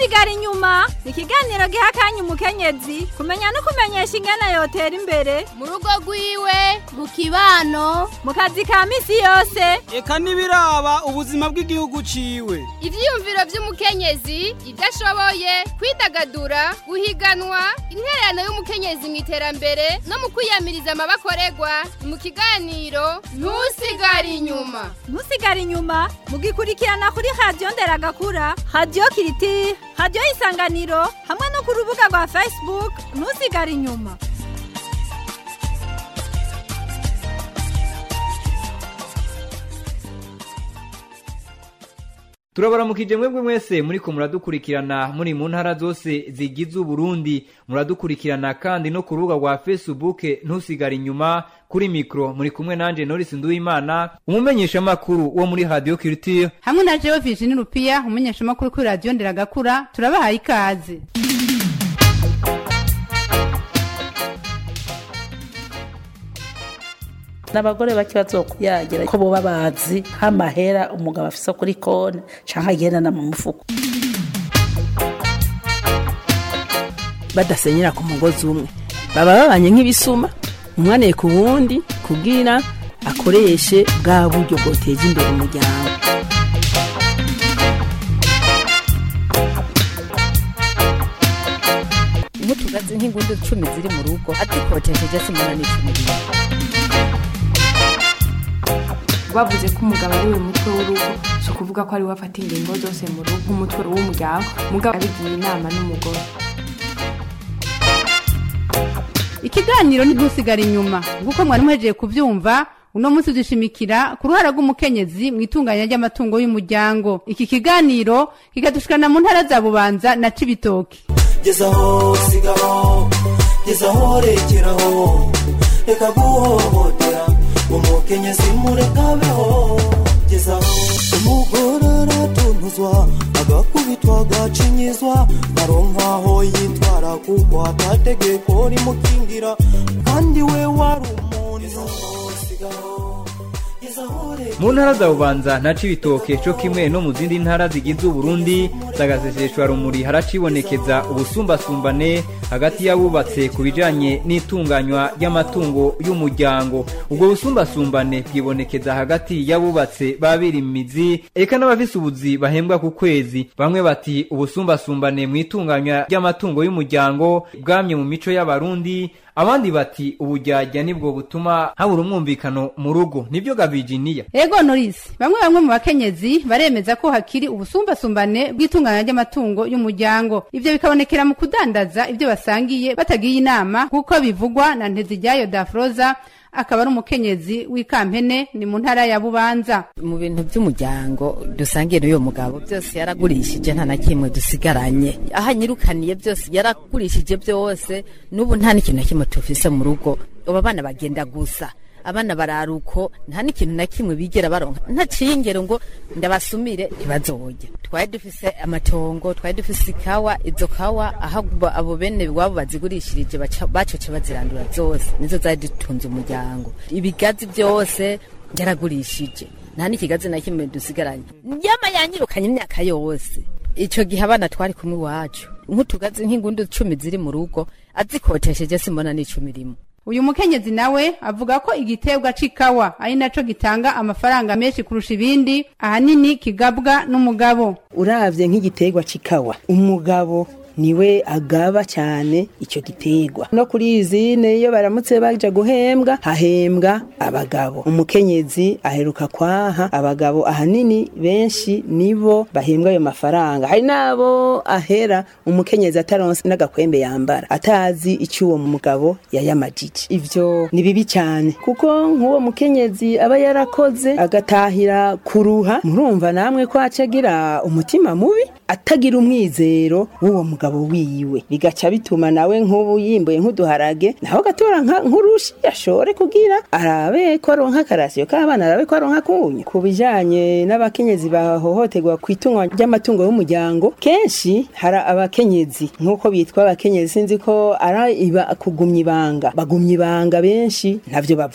ntusigare inyuma ni ikiganiro giha akanya umukenyezi kumenya no kumenyesha ingana yotera imbere mu rugo rwiwe mu kibano mu kazi ka misi yose eka n'ibiraba ubuzima bw'igihugu ciwe ivyiyumviro vy'umukenyezi ivyo ashoboye kwidagadura guhiganwa intererano y'umukenyezi mu iterambere no mu kwiyamiriza amabakorerwa mu kiganiro ntusigare inyuma ntusigare inyuma mugikurikirana kuri radiyo nderagakura radiyo kiriti radiyo isanganiro hamwe no ku rubuga rwa facebook ntusigare inyuma turabaramukije mwebwe mwese muriko muradukurikirana muri mu ntara zose zigize uburundi muradukurikirana kandi no ku rubuga rwa facebook ntusigare inyuma kuri mikro muri kumwe nanje norisi nduwimana umumenyeshamakuru wo muri radio culture hamwe na jewe virginie rupiya umumenyeshamakuru kuri radiyo nderagakura turabahaye ikaze n'abagore bake bazokuyagira ko boba bazi nk'amahera umugabo afise kuri konti canke agendana mu mufuko badasenyera ku mugozi umwe baba babanye nk'ibisuma umwaneye ku wundi kugira akoreshe bwa buryo bwoteje imbere umuryango nk'utugazi nk'ingundu cumi ziri mu rugo azikotesheje simona n'icumi rimwe bavuze ko umugabo ari we mutwe w'urugo si ukuvuga ko ari we afata ingingo zose mu rugo nk'umutwe w'umuryango umugabo abigiye inama n'umugore ikiganiro ntusigare inyuma nk'uko mwari muhejeje kubyumva uno munsi dushimikira ku ruhara rw'umukenyezi mu itunganya ry'amatungo y'umuryango iki kiganiro kikadushikana mu ntara za bubanza na cibitoki gezaho sigaho gezaho rekeraho reka guhohotera umukenyezi murekabeho gezaho umugore aratunuzwa agakubitwa agacinyizwa naronkaho yitwara kuko atategeko rimukingira kandi we wari umuntu sigaho gezaho mu ntara za bubanza na cibitoke co kimwe no mu zindi ntara zigize uburundi zagaseseshwa rumuri haracibonekeza ubusumbasumbane hagati y'abubatse ku bijanye n'itunganywa ry'amatungo y'umuryango ubwo busumbasumbane bwibonekeza hagati y'abubatse babirimizi eka n'abafise ubuzi bahembwa ku kwezi bamwe bati ubusumbasumbane mu itunganywa ry'amatungo y'umuryango bwamye mu mico y'abarundi abandi bati ubujyajya nibwo butuma habura umwumvikano mu rugo nibyo gavijiniya ego norisi bamwe bamwe mu bakenyezi baremeza ko hakiri ubusumbasumbane bw'itunganya ry'amatungo y'umuryango ivyo bikabonekera mu kudandaza ibyo basangiye batagiye inama kuko bivugwa na nteziryayo dafroza akaba ari umukenyezi w'ikampene ni mu ntara ya bubanza mu bintu by'umuryango dusangiye n'uyo mugabo byose yaragurishije nta na kimwe dusigaranye aho anyirukaniye byose yaragurishije byose n'ubu nta n'ikintu na kimwe tufise mu rugo ubu abana bagenda gusa abana bararuko nta n'ikintu na kimwe bigera baronka ntaciye ingero ngo ndabasumire ntibazojya twari dufise amatongo twari dufise ikawa izo kawa aho abo bene iwabo bazigurishirije bacoce bazirandura zose nizo zari dutunze umuryango ibigazi byose yaragurishije nta n'ikigazi na kimwe dusigaranye yama yanyirukanye imyaka yose ico gihe abana twari kumwe iwacu nk'utugazi nk'ingundu cumi ziri mu rugo azikotesheje simbona n'icumi rimwe uyu mukenyezi nawe avuga ko igiterwa c'ikawa ari naco gitanga amafaranga menshi kurusha ibindi ahanini kigabwa n'umugabo uravye nk'igiterwa c'ikawa umugabo niwe agaba cyane icyo giterwa no kuri izine iyo baramutse baja guhembwa hahembwa abagabo umukenyezi aheruka kwaha abagabo ahanini benshi nibo bahembwa ayo mafaranga hari nabo ahera umukenyezi ataronse n'agakwembe yambara atazi icyo uwo mugabo yayamajije ivyo ni bibi cyane kuko nk'uwo mukenyezi aba yarakoze agatahira kuruha murumva namwe ko acagira umutima mubi atagira umwizero w'uwo mugabo wiwe bigaca bituma nawe nk'ubu yimbuye nk'uduharage naho agatora nk'urushi yashore kugira arabe ko aronka akarasiyo k'abana arabe ko aronka kunyu ku bijanye n'abakenyezi bahohoterwa ku itungwa ry'amatungo y'umuryango kenshi hari abakenyezi nk'uko bitwa abakenyezi sinzi ko ari iba kugumya ibanga bagumya ibanga benshi ntavyo bavuga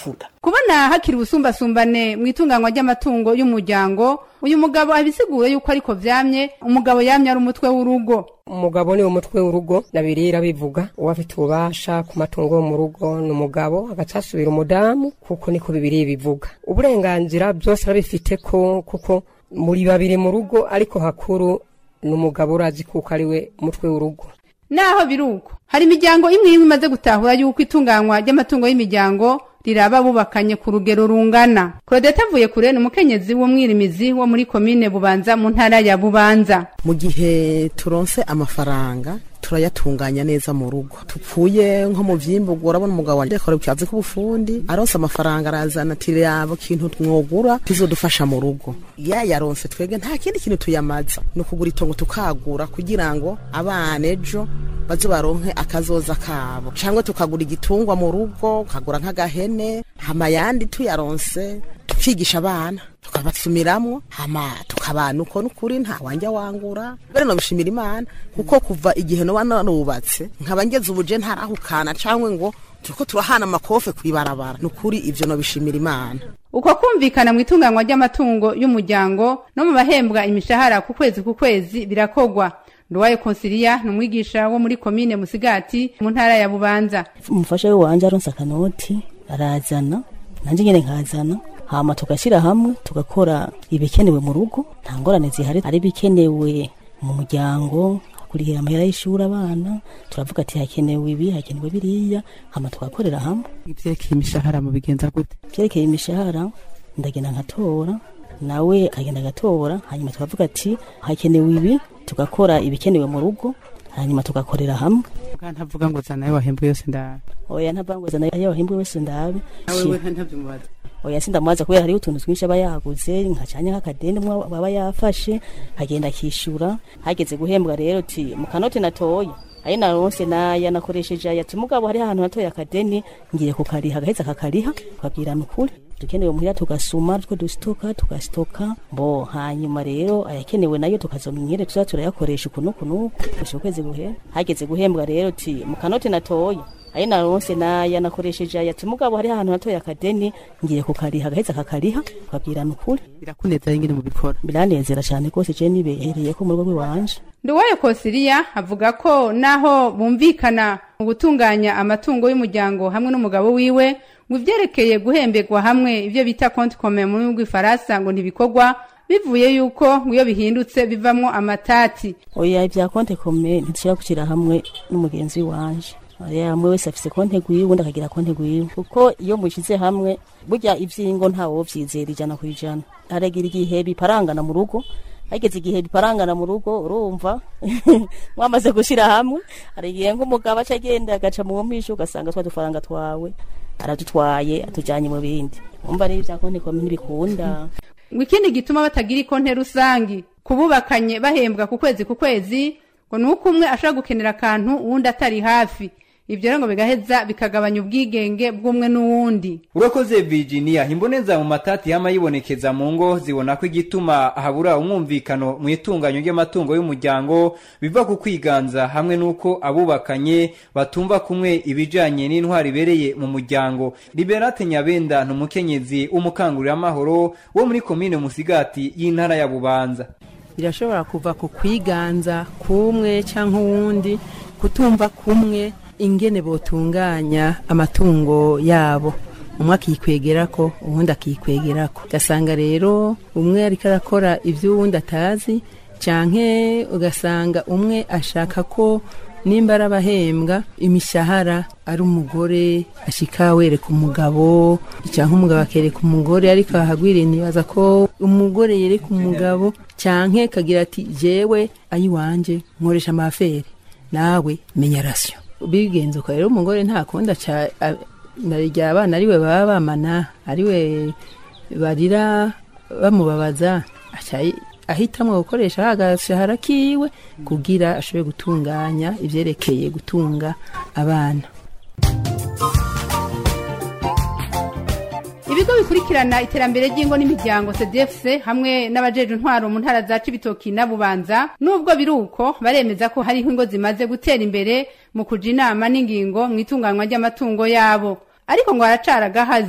kubona hakiri ubusumbasumbane mu itunganywa ry'amatungo y'umuryango uyu mugabo abisigura yuko ariko vyamye umugabo yamye ari umutwe w'urugo umugabo ni umutwe w'urugo nabirira bivuga uwo afite ububasha ku matungo yo mu rugo ni umugabo agaca asubira umudamu kuko niko bibiri bivuga uburenganzira byose arabifite ko kuko muri babiri mu rugo ariko hakuru ni umugabo urazi kuko ari we mutwe w'urugo naho biruko hari imiryango imwe imwe imaze gutahura yuko itunganywa ry'amatungo y'imiryango riraba bubakanye ku rugero rungana claudette avuye kure ni umukenyezi w'umwirimizi wo muri komine bubanza mu ntara ya bubanza mu gihe turonse amafaranga turayatunganya neza mu rugo tupfuye nko mu vyimburwa urabona umugabo wanje akora ikibazo k'ubufundi aronse amafaranga arazana ati rabo kintu mwogura kizodufasha mu rugo ya yaronse twebwe nta kindi kintu tuyamaza ni ukugura itongo tukagura kugira ngo abana ejo baze baronke akazoza kabo cyangwa tukagura igitungwa mu rugo ukagura nk'agahene hama yandi tuyaronse tukigisha abana tukabasumiramwo hama tukabana uko n'ukuri nta wanjya wangura mbere nobishimira imana kuko kuva igihe noba narubatse nkaba ngeze ubuje ntarahukana cyangwa ngo turiko turahana amakofe kwibarabara nukuri ivyo nobishimira imana uko kumvikana mu itunganywa ry'amatungo y'umuryango no mu bahembwa imishahara ku kwezi ku kwezi birakogwa nduwaye konsiliya ni umwigisha wo muri komine musigati mu ntara ya bubanza umufasha we wanje aronse akanoti arazana nanje nyene nkazana hama tugashyira hamwe tugakora ibikenewe mu rugo nta ngorane zihari ari ibikenewe mu muryango kurihira amahera y'ishuri abana turavuga ati hakenewe ibi hakenewe biriya hama tugakorera hamwe ivyerekeye imishahara mu bigenza gute vyerekeye imishahara ndagenda nkatora nawe akagenda agatora hanyuma tukavuga ati hakenewe ibi tugakora ibikenewe mu rugo hanyuma tugakorera hamwe ntavuga ngo zana ayo wahembwe yose ndabe oya ntavuga ngo zana ayo wahembwe yose ndabe nawe ntabyimubaza oya sindamubaza kubera hariho utuntu twinshi aba yaguze nkacanye nk'akadeni mwe aba yafashe agenda akishyura hageze guhembwa rero ti mu kanoti natoye ari naronse naya nakoresheje aya ati mugabo hari ahantu natoye akadeni ngiye kukariha agaheza kakariha tukabwirana ukuri dukenewe muhira tugasuma two dusitoka tugasitoka bo hanyuma rero ayakenewe nayo tukazomyere tuza turayakoresha uku nuku nuku gushika ukwezi guhera hageze guhembwa rero ti mu kanoti natoye ari naronse naya nakoresheje aya ati mugabo hari ahantu natoye akadeni ngiye kukariha agaheza kakariha tukabwirana ukuri birakunezera ingene mubikora biranezera cyane rwose je nibehereye ko mu rugo rw'iwanje nduwayo konsiliya avuga ko naho bumvikana mu gutunganya amatungo y'umuryango hamwe n'umugabo wiwe ngo ivyerekeye guhemberwa hamwe ivyo bita compte commun mu rurimi rw'ifaransa ngo ntibikorwa bivuye yuko ngo iyo bihindutse bivamwo amatati oya ibya konte kome ntitushobora gushyira hamwe n'umugenzi wanje oya umwe wese afise konte gwiwe undi akagira konte gwiwe kuko iyo mushize hamwe burya ivyingo ntawo vyizera ijana ku ijana haragira igihe biparangana mu rugo hageze igihe biparangana mu rugo urumva mwamaze gushyira hamwe hari igihe nk'umugabo aca agenda agaca mu mpisho ugasanga twa dufaranga twawe aradutwaye atujyanye mu bindi umva rero ibya konti kome ntibikunda ngo ikindi gituma batagira ikonte rusangi kububakanye bahembwa ku kwezi ku kwezi ngo ni uko umwe ashobora gukenera akantu uwundi atari hafi ibyo rero ngo bigaheza bikagabanya ubwigenge bw'umwe n'uwundi urakoze virginia imboneza mu matati yama yibonekeza mu ngo zibona ko igituma habura umwumvikano mu itunganyo ry'amatungo y'umuryango biva ku kwiganza hamwe n'uko abubakanye batumva kumwe ibijanye n'intwari ibereye mu muryango liberate nyabenda ni umukenyezi w'umukanguramahoro wo muri komine musigati y'intara ya bubanza birashobora kuva ku kwiganza kumwe cyangwa uwundi kutumva kumwe ingene botunganya amatungo yabo umwe akikwegerako uwundi akikwegerako ugasanga rero umwe ariko arakora ibyo uwundi atazi canke ugasanga umwe ashaka ko nimba ari abahembwa imishahara ari umugore ashika wereka umugabo cyangwa umugabo akereka umugore ariko ahagwiriye ntibaza ko umugore yereka umugabo canke kagira ati jewe ayiwanje nkoresha amafere nawe menya rasyo bigenze uko rero umugore nta kundi aca narya abana ariwe baba bamana ariwe barira bamubabaza aca ahitamwo gukoresha agashahara kiwe kugira ashobore gutunganya ivyerekeye gutunga abana ibigo bikurikirana iterambere ry'ingo n'imiryango cdfc hamwe n'abajeje intwaro mu ntara za cibitoki na bubanza nubwo biri uko baremeza ko hariho ingo zimaze gutera imbere mu kuja inama n'ingingo mu itunganywa ry'amatungo yabo ariko ngo haracara agahaze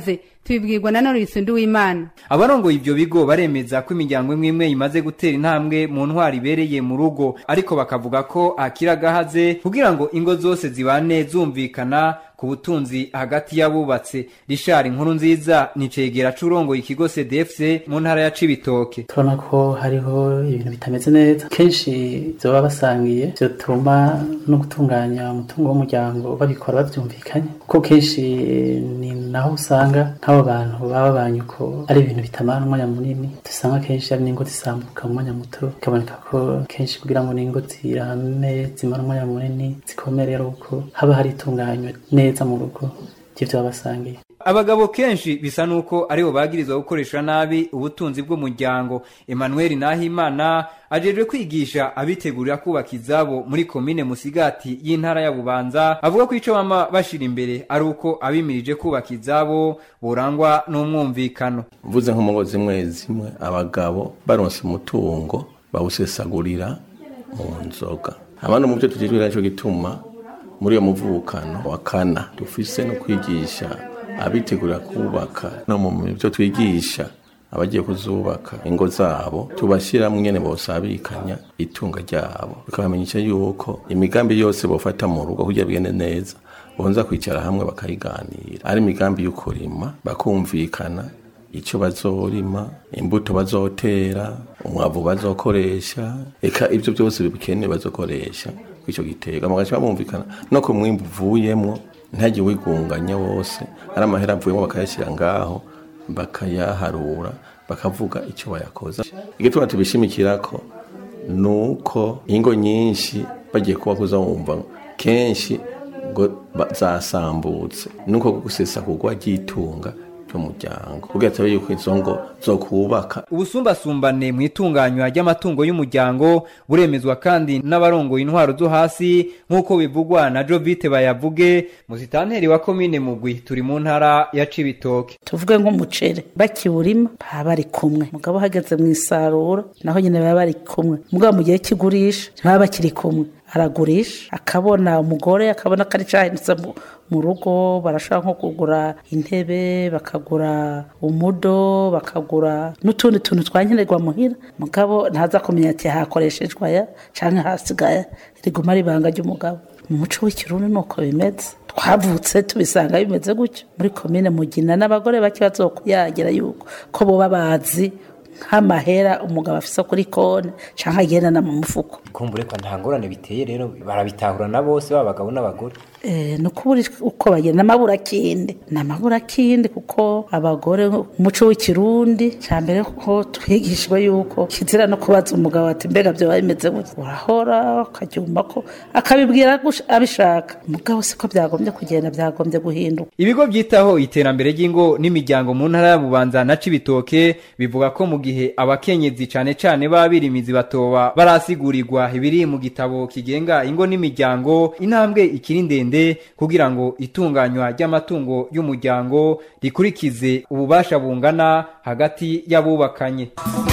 tubibwirwa na none bisundu w'imana abarongoye ivyo bigo baremeza ko imiryango imwe imwe imaze gutera intambwe mu ntwaro ibereye mu rugo ariko bakavuga ko hakiri agahaze kugira ngo ingo zose zibane zumvikana ku butunzi hagati y'abubatse rishari inkuru nziza ni cegera c'urongoye ikigo cdfc mu ntara ya cibitoke turabona ko hariho ibintu bitameze neza kenshi baba basangiye byatuma no gutunganya umutungo w'umuryango babikora babyumvikanye kuko kenshi ni naho usanga nk'abo bantu baba babanye uko ari ibintu bitamara umwanya munini dusanga kenshi ari n'ingo zisambuka mu mwanya muto bikaboneka ko kenshi kugira ngo n'ingo zirame zimara umwanya munini zikomere ari uko haba hari itunganywa neza mu rugo ry'ibyo baba basangiye abagabo kenshi bisa nuko aribo bagirizwa gukoresha nabi ubutunzi bw'umuryango emmanuel nahimana ajejwe kwigisha abitegurira kubaka izabo muri komine musigati y'intara ya bubanza avuga ko ico bama bashira imbere ari uko abimirije kubaka izabo burangwa n'umwumvikano mvuze nko mu ngo zimwe zimwe abagabo baronse umutungo bawusesagurira mu nzoga abandi mu byo tugejwe naco gituma muri iyo muvukano wa kana dufise no kwigisha abitegurira kubaka no mu byo twigisha abagiye kuzubaka ingo zabo tubashyiramo nyene bosabikanya itunga ryabo bikabamenyesha yuko imigambi yose bofata mu rugo kugira bigende neza bonza kwicara hamwe bakayiganira ari imigambi y'ukurima bakumvikana icyo bazorima imbuto bazotera umwavu bazokoresha eka ibyo byose bikenewe bazokoresha kw'icyo gitega bagaca bumvikana no ku mwimbu uvuyemwo ntajye wigunganya wose ari amahera avuyemo bakayashyira ngaho bakayaharura bakavuga icyo bayakoza igituma tubishimikira ko ni uko ingo nyinshi bagiye kuba kuzawumva kenshi ngo zasambutse nuko gusesa kugwa ry'itunga ry'umuryango kugira tabe yuko izo ngo zo kubaka ubusumbasumbane mu itunganywa ry'amatungo y'umuryango buremezwa kandi n'abarongoye intwaro zo hasi nk'uko bivugwa na jovite bayavuge musitanteri wa komine mugwi turi mu ntara ya cibitoke tuvuge nk'umuceri bakiwurima baba bari kumwe mugabo hageze mu isarura naho nyine baba bari kumwe mugabo mu gihe kigurisha ntibaba bakiri kumwe aragurisha akabona umugore akabona ko ari cyahindutse mu rugo barashobora nko kugura intebe bakagura umudo bakagura n'utundi tuntu twankenerwa muhira mugabo ntaza kumenya ati hakoreshejwe aya cyangwa hasigaye riguma ari ibanga ry'umugabo mu muco w'ikirundi ni uko bimeze twavutse tubisanga bimeze gutyo muri komine mugina n'abagore bake bazokuyagira yuko ko boba bazi nk'amahera umugabo afise kuri konti cyangwa agendana mu mufuko kumbure ko nta ngorane biteye rero barabitahura na bose baba abagabo n'abagore ni ukubura uko bagenda n'amaburakindi ni amaburakindi kuko abagore umuco w'ikirundi cya mbere ko twigishijwe yuko kizira no kubaza umugabo ati mbega byo bimeze gutya urahora ukabyumva ko akabibwira abishaka umugabo siko byagombye kugenda byagombye guhinduka ibigo byitaho iterambere ry'ingo n'imiryango mu ntara ya bubanza na cibitoke bivuga ko mu gihe abakenyezi cane cane b'abirimizi batoba barasigurirwa ibiri mu gitabo kigenga ingo n'imiryango intambwe ikiri ndende kugira ngo itunganywa ry'amatungo y'umuryango rikurikize ububasha bungana hagati y'abubakanye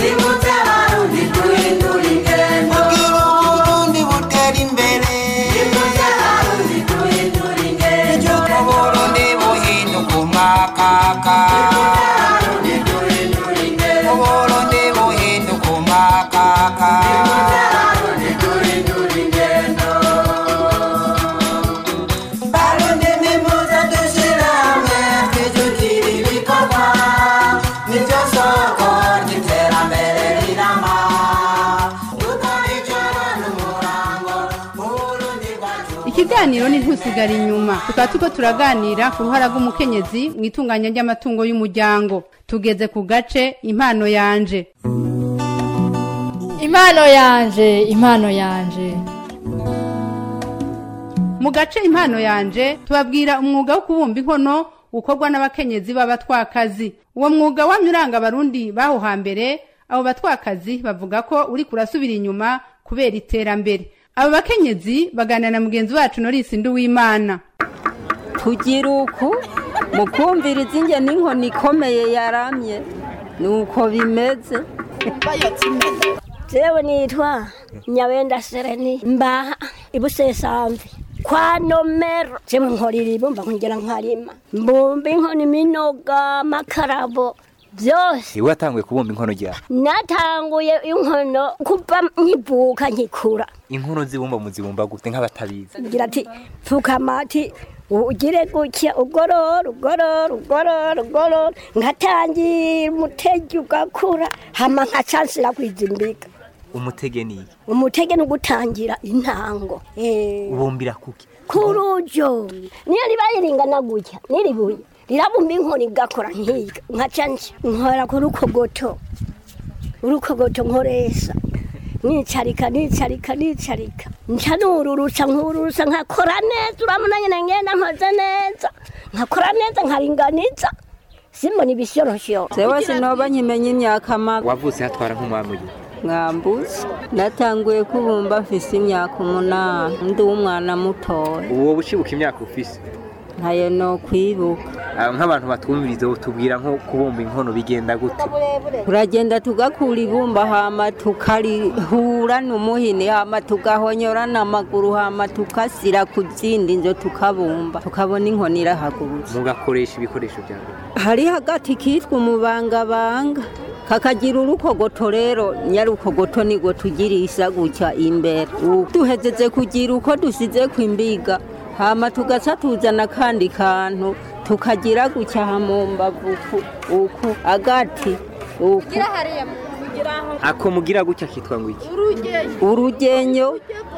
ikiganiro ni ntusigara inyuma tukaba turiko turaganira ku ruhara rw'umukenyezi mu itunganya ry'amatungo y'umuryango tugeze ku gace impano yanje impano yanje impano yanje mu gace impano yanje tubabwira umwuga wo kubumba inkono ukorwa n'abakenyezi b'abatwakazi uwo mwuga wamye uranga abarundi baho hambere abo batwakazi bavuga ko uri kurasubira inyuma kubera iterambere abo bakenyezi baganira na mugenzi wacu norisi nduwimana tugira uku mu kumviriza inge n'inkoni ikomeye yaramye ni uko bimeze jewe nitwa nyabenda sereni mbaha ibusesambi kwa nomero jewe nkorera ibumba nkongera nkarima mbumba inkono iminoga amakarabo byose iwe watanguye kubumba inkono ryawe natanguye inkono kuva nkivuka nkikura inkono zibumba muzibumba gute nk'abatabizi ngira ati pfukamati ugire gutya ugorora ugorora ugorora ugorora ngatangira umutege ugakura hama nkacansira kwizimbika umutege ni iki umutege ni ugutangira intango Eh, ubumbira kuki kurujo niyo ribaye ringana gutya niribuye rirabumba inkono igakora nkiga nkaca nje nkora ku rukogoto urukogoto nkoresha nicarika nicarika nicarika nca nururusa nkururusa nkakora neza urabona nyine ngenda nkoze neza nkakora neza nkaringaniza simbona ibishyoroshyo jewe sinoba nkimenya imyaka mabi wavutse hatwara nk'umwami uyu mwambuzi natanguye kubumba mfise imyaka umunani ndi umwana mutoya uwo bucibuka imyaka ufise ntayo no kwibuka Ah, nk'abantu batwumviriza tubwira nko kubumba inkono bigenda gute turagenda tugakura ibumba hama tukarihura n'umuhini hama tugahonyora n'amaguru hama tugasira ku zindi nzo tukabumba tukabona inkoni irahagurutse mugakoresha ibikoresho byawe hari hagati kitwa umubangabanga kakagira urukogoto rero nyarukogoto nigwo tugirisa gutya imbere U- duhezeze kugira uko dusize ku imbiga hama tugaca tuzana akandi kantu tukagira gutya mu mbavu uku uku agati uku ako mugira gutya kitwa ngo iki urugenyo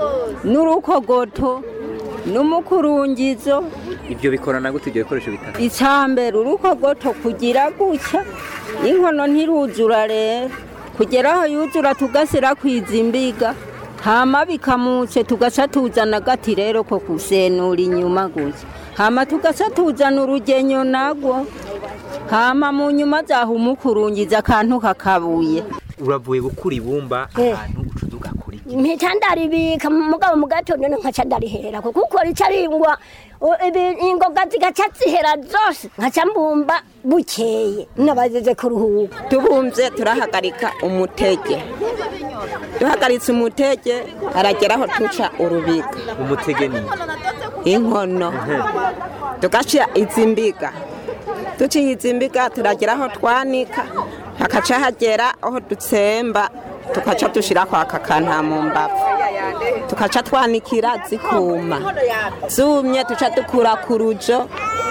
n'urukogoto n'umukurungizo ibyo bikorana gute ibyo bikoresho bitatu icambere urukogoto kugira gutya inkono ntiruzura rero kugera aho yuzura tugasira kwizimbiga hama bikamutse tugaca tuzana agati rero ko kusenura inyuma gutya hama tugaca tuzana urugenyo nagwo hama mu nyuma zaho umukurungiza akantu kakabuye uravuye gukura ibumba Eh. ahantu uca ugakora iki mpita ndaribika mugabo mu gatondo nkaca ndariherako kuko ricaringwa ingoga zigaca zihera zose nkaca mbumba bukeye nabageze kuruhuka tubumvye turahagarika umutege duhagaritse umutege harageraho tuca urubika umutege ni iki? inkono tugaca izimbiga duciye izimbiga turageraho twanika hakaca hagera aho dutsemba tukaca dushirako aka kantu mu mbavu tukaca twanikira zikuma zumye tuca dukura ku rujo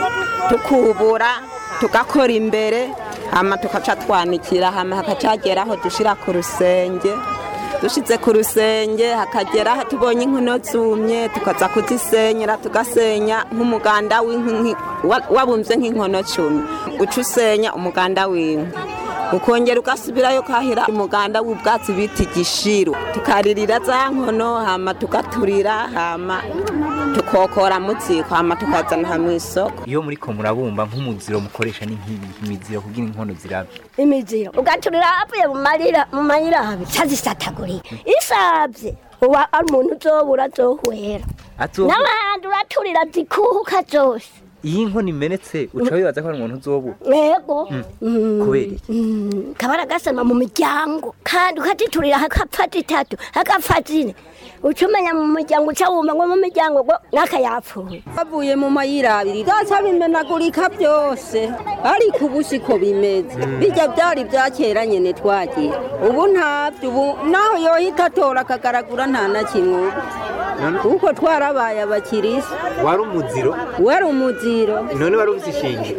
tukubura tugakora imbere hama tukaca twanikira hama hakaca hageraho dushira ku rusenge dushize ku rusenge hakagera aho tubonye inkono zumye tukaza kuzisenyera tugasenya nk'umuganda w'inkwi wa- wabumvye nk'inkono cumi uca usenya umuganda w'inkwi ukongera ugasubirayo kahira umuganda w'ubwatsi bita igishiro tukaririra za nkono hama tugaturira hama tukokora mu ziko hama tukazana hamwe isoko iyo muri ko murabumba nk'umuziro mukoresha ni nk'ibi imiziro kugira inkono zirabe imiziro ugaturira avuye mu marira mu mayirabi cazisatagurika isavye uba ari umuntu uzobura azohwera Azohwera. n'abandi uraturira zikuka zose iyo inkono imenetse uca wibaza ko ari umuntu uzobura yego Mm. kubera iki Mm, kabara gasema mu miryango kandi ukaziturira hakapfa zitatu hakapfa zine uca umenya mu muryango uca wumva ngo mu miryango ngo n'akayapfuye bavuye mu mayira abiri byaca bimenagurika byose ariko ubu siko bimeze bijya byari bya kera nyine twagira ubu ntabyo ubu naho yohita atora akagaragura nta na kimwe ubu kuko twarabaye abakirisi wari umuziro wari umuziro none wari uzi ishingiro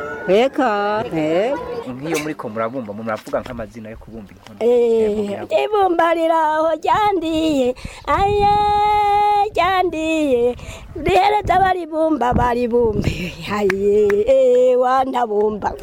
reka nk'iyo muri ko murabumba muravuga nk'amazina yo kubumba inkono Eh, ibumba riraho ryandiye aye ryandiye rihereza baribumba baribumbe aye eh, wanabumba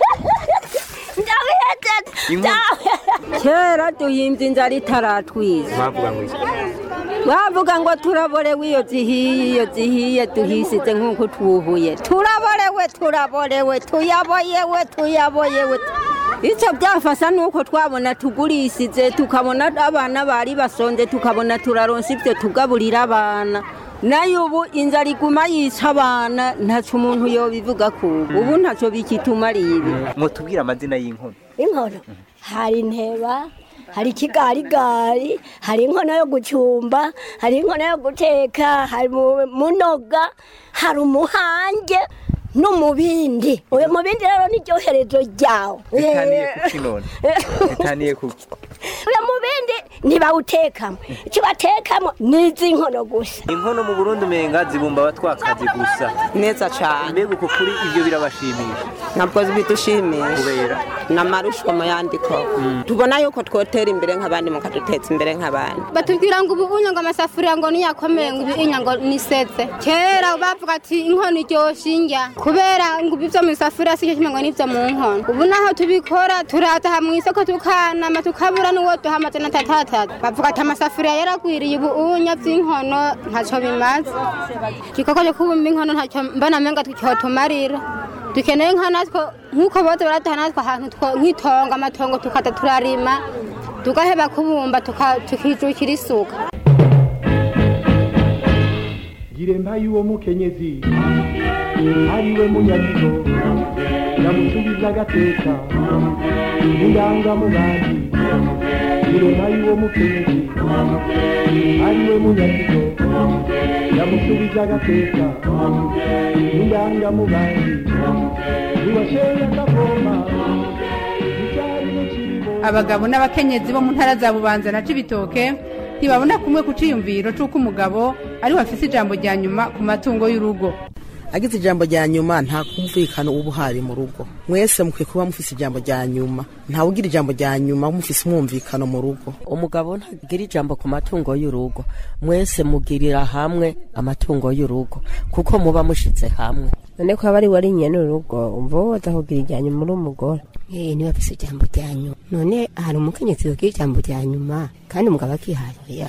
kera duhimbye inzara itaratwiza bavuga ngo iki bavuga ngo turaborewe iyo zihiye iyo zihiye duhisize nk'uko twuhuye turaborewe turaborewe tuyaboyewe tuyaboyewe icyo byafasha ni uko twabona tugurisize tukabona abana bari basonze tukabona turaronsa ibyo tugaburira abana nayo ubu inzara iguma yica abana ntacyo umuntu yobivuga ku ubu ubu ntacyo bikitumariye ibi mwotubwira amazina y'inkono inkono hari inteba hari ikigarigari hari inkono yo gucumba hari inkono yo guteka hari mu- munoga hari umuhange n'umubindi uyu mubindi rero ni ryoherezo ryawo bitaniye ku kinone bitaniye ku uyu mubindi ntibawutekamo icyo batekamo ni izi nkono gusa inkono mu burundi umenga zibumba abatwakazi gusa neza cyane mbega uko kuri ibyo birabashimisha ntabwo bidushimisha kubera n'amarusho mu yandiko tubona yuko twotera imbere nk'abandi mukaduteza imbere nk'abandi batubwira ngo ubu unyo ngo amasafuriya ngo niyakomeye ngo ibinya ngo nisetse kera bavuga ati inkono iryoshye indya kubera ngo ibyo mu isafuriya si cyo kimwe ngo n'ibyo mu nkono ubu naho tubikora turataha mu isoko tukanama tukabura n'uwo duha amajana atatatatu bavuga ati amasafuriya yaragwiriye ubu unya by'inkono ntacyo bimaze igikorwa cyo kubumba inkono ntacyo mbona menga cyotumarira dukeneye nka natwe nk'uko bose baraduha natwe ahantu two- nk'itongo amatongo tukaza turarima tugaheba kubumba tuka- tukijukira isuka giremba y'uwo mukenyezi ariwe munyagigo yamusubiza agateka indangamugambi giremba y'uwo mukenyezi ariwe munyagigo yamusubiza agateka indangamugambi niwasheye akavoma icyari n'ikiribo abagabo n'abakenyezi bo mu ntara za bubanza na cibitoke ntibabona kumwe ku ciyumviro c'uko umugabo ariwe afise ijambo rya nyuma ku matungo y'urugo agize ijambo rya nyuma nta kumvikana uba uhari mu rugo mwese mukwiye kuba mufise ijambo rya nyuma ntawe ugira ijambo rya nyuma mufise umwumvikano mu rugo umugabo ntagira ijambo ku matungo y'urugo mwese mugirira hamwe amatungo y'urugo kuko muba mushize hamwe none ko aba ari wari nyene urugo umva wowe kugira ijyanye muri umugore eh niba afise ijambo rya nyuma none hari umukenyezi yogira ijambo rya nyuma kandi umugabo akihaye ya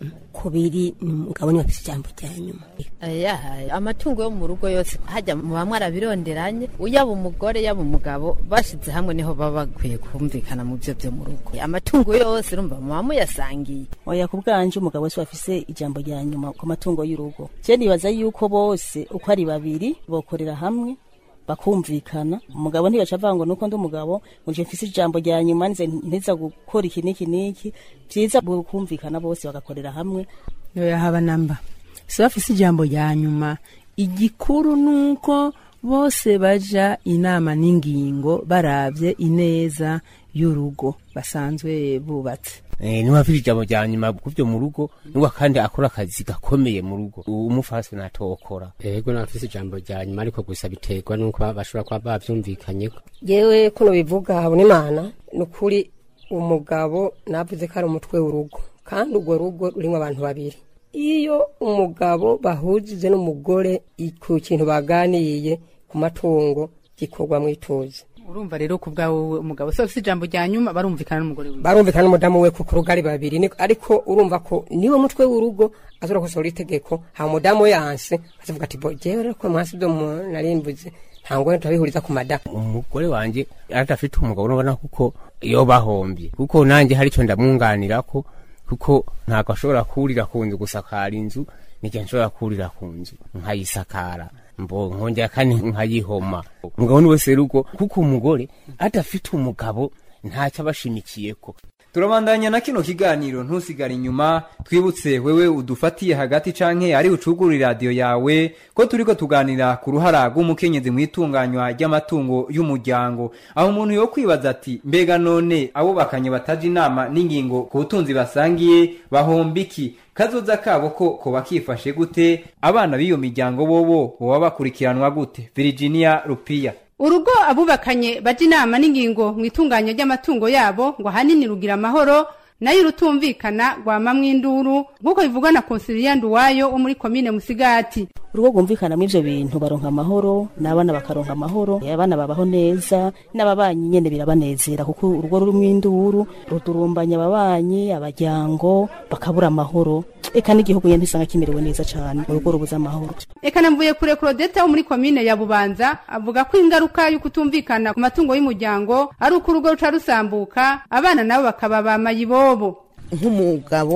kubiri ni umugabo niba afise ijambo rya nyuma Aya, amatungo yo mu rugo yose hajya muba mwarabironderanye yaba umugore yaba umugabo bashize hamwe niho baba bakwiye kumvikana mu byo byo mu rugo amatungo yose urumva muba muyasangiye oya ku bwanje umugabo wese afise ijambo rya nyuma ku matungo y'urugo je nibaza yuko bose uko ari babiri bokorera hamwe bakumvikana umugabo ntibaca avuga ngo nuko ndi umugabo ngo nje mfise ijambo rya nyuma nze nteza gukora iki n'iki n'iki vyiza bokumvikana bose bagakorera hamwe yoya haba namba si bafise ijambo rya nyuma igikuru nuko bose baja inama n'ingingo baravye ineza y'urugo basanzwe bubatse Eh, niba afite ijambo rya nyuma kuvyo mu rugo niwe kandi akora akazi gakomeye mu rugo umufasi natokora yego nafise ijambo rya nyuma ariko gusa biterwa nuko ba- bashobora kuba bavyumvikanyeko yewe kuno bivuga habona imana ni ukuri umugabo navuze ko ari umutwe w'urugo kandi urwo rugo rurimo abantu babiri iyo umugabo bahujije n'umugore ku kintu baganiye ku matungo gikorwa mu ituze urumva rero ku bwawe umugabo se afise ijambo rya nyuma barumvikana n'umugore wiwe barumvikana n'umudamu we kuko urugo ari babiri ni- ariko urumva ko niwe mutwe w'urugo azora gusohora itegeko ha umudamu we yanse azavuga ati bo jewe rero ko mwasi byo mu- narimbuze nta ngorane turabihuriza ku madamu umugore wanje adafite umugabo urabona kuko iyo bahombye kuko nanjye hari icyo ndamwunganirako kuko ntabwo ashobora kurira ku nzu gusakara inzu n'igihe nshobora kurira ku nzu nkayisakara mbo nkongera kandi nkayihoma umugabo ni wese rugo kuko umugore adafite umugabo ntacyo aba ashimikiyeko turabandanya na kino kiganiro ntusigare inyuma twibutse wewe udufatiye hagati canke ari ucugura iradiyo yawe ko turiko tuganira ku ruhara rw'umukenyezi mu itunganywa ry'amatungo y'umuryango aho umuntu yo kwibaza ati mbega none abubakanye bataje inama n'ingingo ku butunzi basangiye bahomba iki kazoza kabo ko koba kifashe gute abana b'iyo miryango bobo boba bakurikiranwa gute virginia rupiya urugo abubakanye baja inama n'ingingo mu itunganya ry'amatungo yabo ngo ahanini rugira amahoro nayo urutumvikana rwamamwo induru nk'uko bivugwa na konsiliya nduwayo wo muri komine musigati urugo rwumvikana muri ivyo bintu baronka amahoro n'abana bakaronka amahoro abana babaho neza n'ababanyi nyene birabanezera kuko urugo rurimwo induru rudurumbanya ababanyi abajyango bakabura amahoro eka n'igihugu nyene ntisanga kimerewe neza cane urugo rubuze amahoro eka namvuye kure Claudette wo muri komine ya bubanza avuga ko ingaruka yo kutumvikana ku matungo y'umuryango ari uko urugo ruca rusambuka abana nabo bakaba ba mayibobo nk'umugabo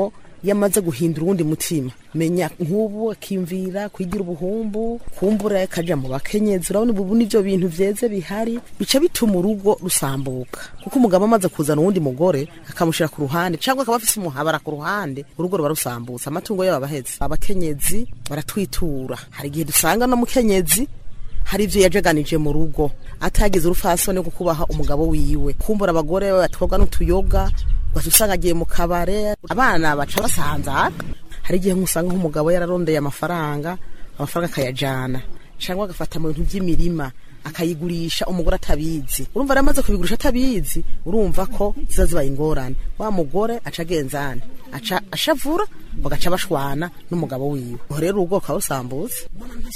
iyo amaze guhindura uwundi mutima menya nk'ubu akiyumvira kwigira ubuhumbu kumbura akaja mu bakenyezi urabona ubu nivyo bintu vyeze bihari bica bituma urugo rusambuka kuko umugabo amaze kuzana uwundi mugore akamushira ku ruhande cyangwa akaba afise umuhabara ku ruhande urugo ruba rusambutse amatungo yabo abaheze abakenyezi baratwitura hari igihe dusanga no mukenyezi hari ivyo yajaganije mu rugo atagize urufasoni rwo kubaha umugabo wiwe kumbura abagore batwobwa n'utuyoga ugaca usanga agiye mu kabare abana baca basanzara hari igihe usanga nk'umugabo yararondeye amafaranga amafaranga akayajana cyangwa agafata mu bintu by'imirima akayigurisha umugore atabizi urumva rero amaze kubigurisha atabizi urumva ko ziba zibaye ingorane wa mugore aca agenzane aca ashavura bagaca bashwana n'umugabo wiwe uho rero urugo rukaba rusambutse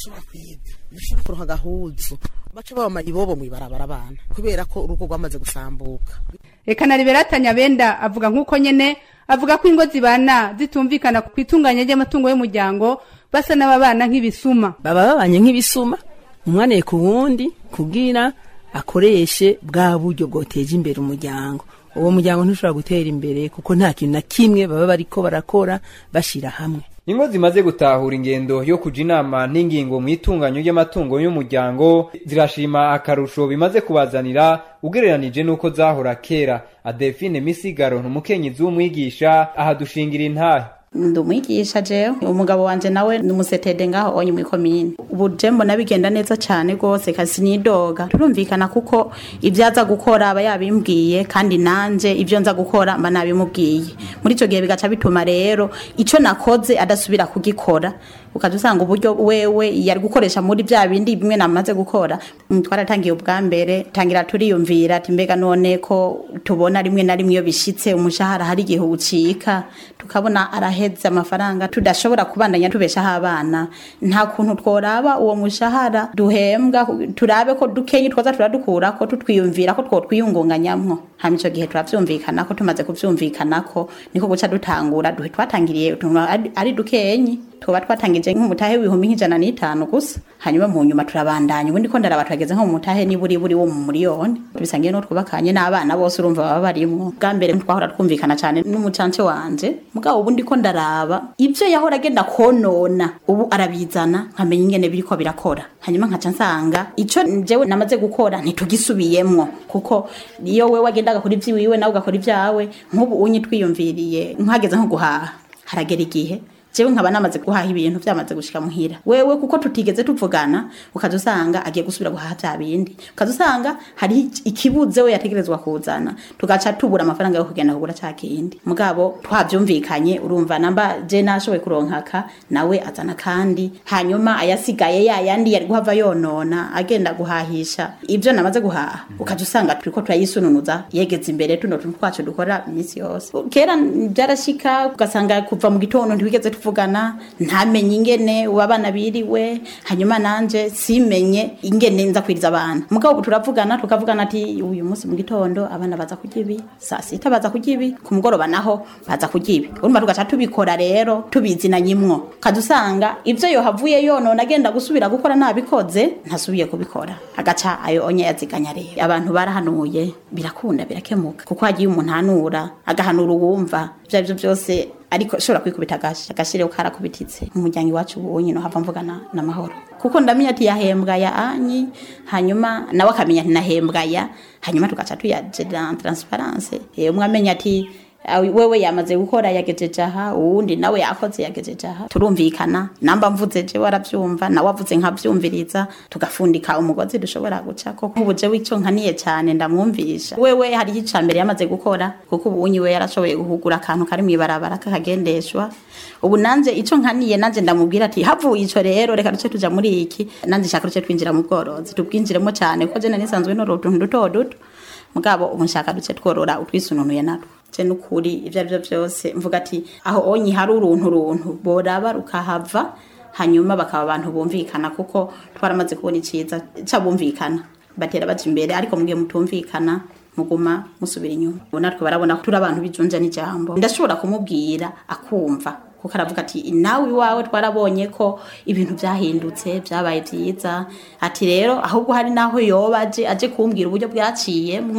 ntashobora kuronka agahuzu baca baba ibobo mw'ibarabara abana kubera ko urugo rwamaze gusambuka reka na liberata nyabenda avuga nk'uko nyene avuga ko ingo zibana zitumvikana ku itunganya ry'amatungo y'umuryango basa n'ababana nk'ibisuma baba babanye nk'ibisuma umwana ku wundi kugira akoreshe bwa buryo bwoteje imbere umuryango uwo muryango ntushobora gutera imbere kuko nta kintu na kimwe baba bariko barakora bashira hamwe ingo zimaze gutahura ingendo yo kuja inama n'ingingo mu itunganyo ry'amatungo y'umuryango zirashima akarusho bimaze kubazanira ugereranije n'uko zahora kera adelphine misigaro n'umukenyezi w'umwigisha aha dushingira intahe ndi umwigisha jewe umugabo wanje nawe ni umusetede ngaho onye muri komine ubu je mbona bigenda neza cyane rwose kasi nidoga turumvikana kuko ibyo aza gukora aba yabimbwiye kandi nanje ibyo nza gukora mba nabimubwiye muri icyo gihe bigaca bituma rero icyo nakoze adasubira kugikora ukaza usanga uburyo wewe yari gukoresha muri bya bindi bimwe namaze gukora Mm, twaratangiye ubwa mbere tangira turiyumvira ati mbega none ko tubona rimwe na rimwe iyo bishitse umushahara hari igihe ucika tukabona araheze amafaranga tudashobora kubandanya tubeshaho abana nta kuntu tworaba uwo mushahara duhembwa turabe ko dukenye twoza turadukura ko tutwiyumvira ko twotwiyungunganyamwo hama ico gihe turavyumvikana ko tumaze kuvyumvikana ko niko guca dutangura duhe twatangiriye utuntu ari- ari dukenyi tuba twatangije nk'umutahe w'ibihumbi nk'ijana n'itanu gusa hanyuma mu nyuma turabandanya ubundi ko ndaraba turageze nko mu mutahe niburi buri wo mu miliyoni tubisangiye no twubakanye n'abana bose urumva baba barimwo bwa mbere twahora twumvikana cyane n'umucance wanje mugabo ubundi ko ndaraba ibyo yahora agenda konona ubu arabizana nkamenya ingene biriko birakora hanyuma nkaca nsanga ico jewe namaze gukora ntitugisubiyemwo kuko iyo we wagendaga kuri ivy'iwiwe nawe ugakora ibyawe nk'ubu unyi twiyumviriye nkageze nko guhaha haragera igihe jewe nkaba namaze guhaha ibintu vyamaze gushika muhira wewe kuko tutigeze tuvugana ukaza usanga agiye gusubira guhaha vya bindi ukaza usanga hari ikibuze we yategerezwa kuzana tugaca tubura amafaranga yo kugenda kugura ca kindi mugabo twavyumvikanye urumva namba je nashoboye kuronkaka nawe azana kandi hanyuma ayasigaye ya yandi yari guhava yonona agenda guhahisha ivyo namaze guhaha ukaza usanga turiko turayisununuza yegeze imbere tuno tuntu twacu dukora iminsi yose kera byarashika ugasanga kuva mu gitondo ntibigeze tuvugana ntamenye ingene ubu abana biriwe hanyuma nanje simenye ingene nza kwiriza abana mugabo ubu turavugana tukavugana ati uyu munsi mu gitondo abana baza kurya ibi saa sita baza kurya ibi ku mugoroba naho baza kurya ibi urumva tugaca tubikora rero tubizinanyimwo kaza usanga ivyo yohavuye yonona agenda gusubira gukora nabikoze ntasubiye kubikora agaca ayo onye yaziganya rero abantu barahanuye birakunda birakemuka kuko hagiye umuntu ahanura agahanura uwumva ivyo arivyo byose ariko ashobora kwikubita agashi agashire karakubititse mu muryango iwacu ubu nyine hava mvugana n'amahoro kuko ndamenya ati yahembwa ya anyi hanyuma nawe akamenya ati nahembwa ya hanyuma tugaca tuyagera transparence eh, umwe amenya ati "Ah, wewe yamaze gukora yagejeje aha uwundi nawe yakoze yagejeje aha turumvikana namba mvuze je waravyumva nawe avuze nkavyumviriza tugafundika umugozi dushobora gucako nk'ubu jewe ico nkaniye cyane ndamwumvisha wewe hari ica mbere yamaze gukora kuko ubu unyi we yarashoboye guhugura akantu kari mw'ibarabara kakagendeshwa ubu nanje ico nkaniye nanje ndamubwira ati havuye ico rero reka duce tuja muri iki nanje nshaka duce twinjira mu bworozi tubwinjiremo cyane kuko je nisanzwe norora utuntu duto duto mugabo ubu nshaka duce tworora utwisununuye natwo je nukuri ivyo arivyo vyose mvuga ati aho onyi hari uruntu runtu boraba rukahava hanyuma bakaba abantu bumvikana kuko twaramaze kubona iciza cabumvikana batera baja imbere ariko mugihe mutumvikana muguma musubira inyuma ubu natwe barabona ko turi abantu bijunja n'ijambo ndashobora kumubwira akumva kuko aravuga ati nawe iwawe twarabonye ko ibintu byahindutse byabaye byiza ati rero ahubwo hari naho yoba aje aje kumbwira uburyo bwaciyemwo